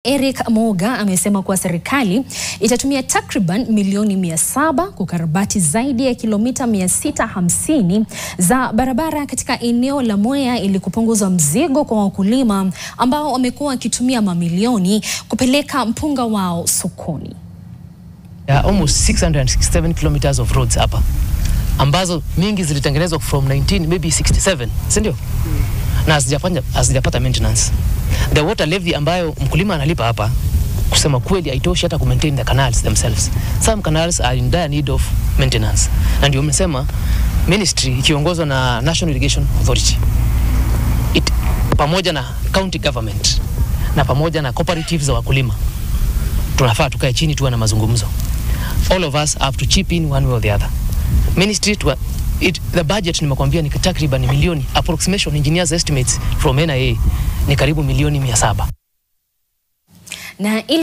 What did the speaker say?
Eric Moga amesema kuwa serikali itatumia takriban milioni mia saba kukarabati zaidi ya kilomita 650 za barabara katika eneo la Mwea ili kupunguza mzigo kwa wakulima ambao wamekuwa wakitumia mamilioni kupeleka mpunga wao sokoni. There are almost 667 kilometers of roads hapa ambazo mingi zilitengenezwa from 19 maybe 67 si ndio? Na hazijafanya hazijapata maintenance. The water levy ambayo mkulima analipa hapa kusema kweli haitoshi hata ku maintain the canals themselves. Some canals are in dire need of maintenance. Na ndio umesema ministry ikiongozwa na National Irrigation Authority it, pamoja na county government na pamoja na cooperatives za wakulima tunafaa tukae chini tuwe na mazungumzo. All of us have to chip in one way or the other. Ministry to, it, the budget nimekwambia ni takriban milioni approximation engineers estimates from NIA ni karibu milioni mia saba. Na ili